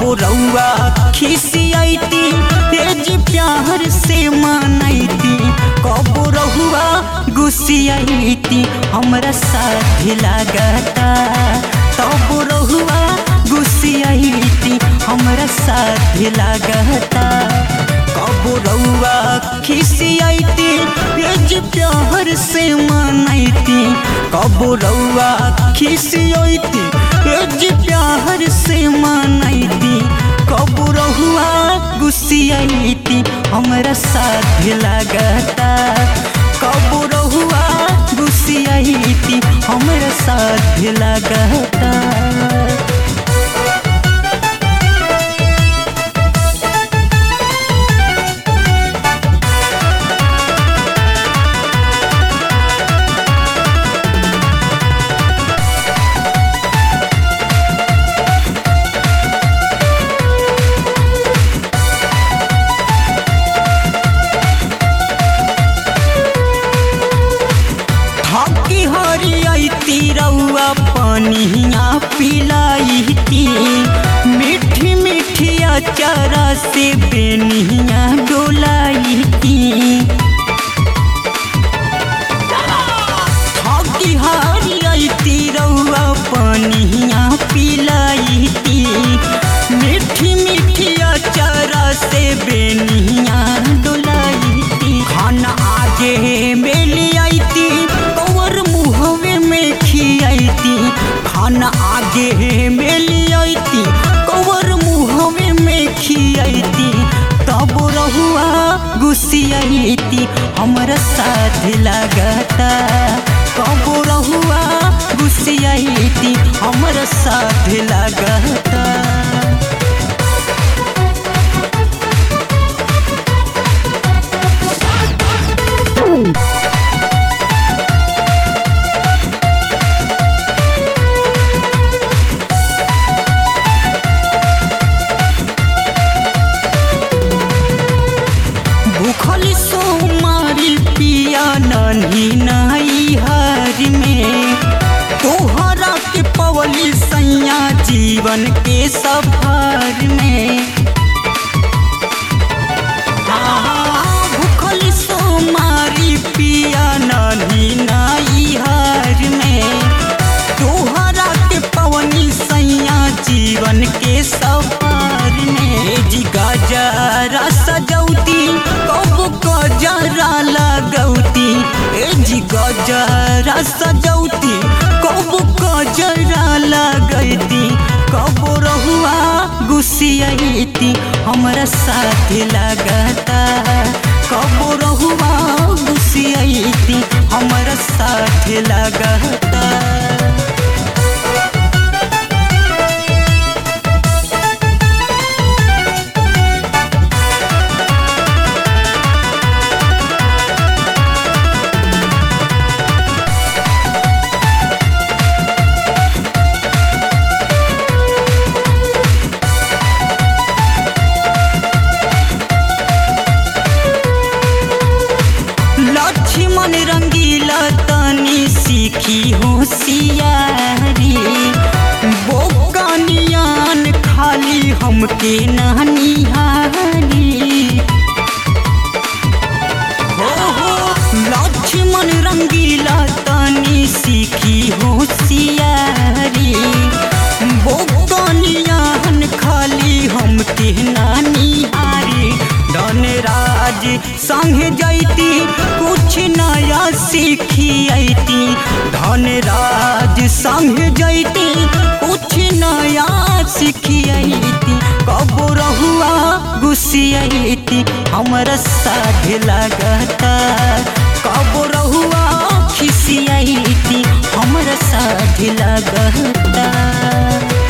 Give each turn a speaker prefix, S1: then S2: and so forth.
S1: कबो रउआ खिसियती तेज प्यार से मनैती कबो रहुआ गुस्सियती हमरा साथ लागता तब रहुआ गुस्सियती हमरा साथ लागता कबो रउआ खिसियती तेज प्यार से मनैती कबो रउआ खिसियती तेज प्यार से मनैती कबो रहुआ गुस्सियती हमरा साथ लागता कबो रहुआ गुस्सियती हमरा साथ लागता थकी हरियती रउआ पनिया पिलाइती मीठी मीठी अचारा से बेनिया डोलाइती थकी हरियती रउआ पनिया पिलाइती मीठी मीठी अचारा से बेनिया डोलाइती खाना आगे मेली आईती कवर मुहवे में खियाती खाना आगे मेली आईती कवर मुहवे में खियाती तब रहुआ गुस्सियाती हमरा साथ लागता कब रहुआ गुस्सियाती हमरा साथ लागता भूखल सोमारी पिया नन्ही नाई हर में तोहरा के पवली सैया जीवन के सफर में हाँ, भूखल सोमारी पिया नन्ही नाई हर में तोहरा के पवनी सैया जीवन के सफर में जी गजरा सजौती कब गजरा लगौती ए जी गजरा सजौती कब गजरा लगैती कब रहुआ गुस्सियती हमरा साथ लगता कब रहुआ गुस्सियती हमरा साथ लगता लक्ष्मण रंगीला तनी सीखी होशियारी बोकानियान खाली हमके नहनिहारी हो हो लक्ष्मण रंगीला तनी सीखी होशियारी बोकानियान खाली हमके नानिहारी धनराज संग जैती कुछ नया सीखियती धनराज संग जैती कुछ नया सीखियती कब रहुआ गुस्सियती हमरा साथ लगता कब रहुआ खिसियती हमरा साथ लगता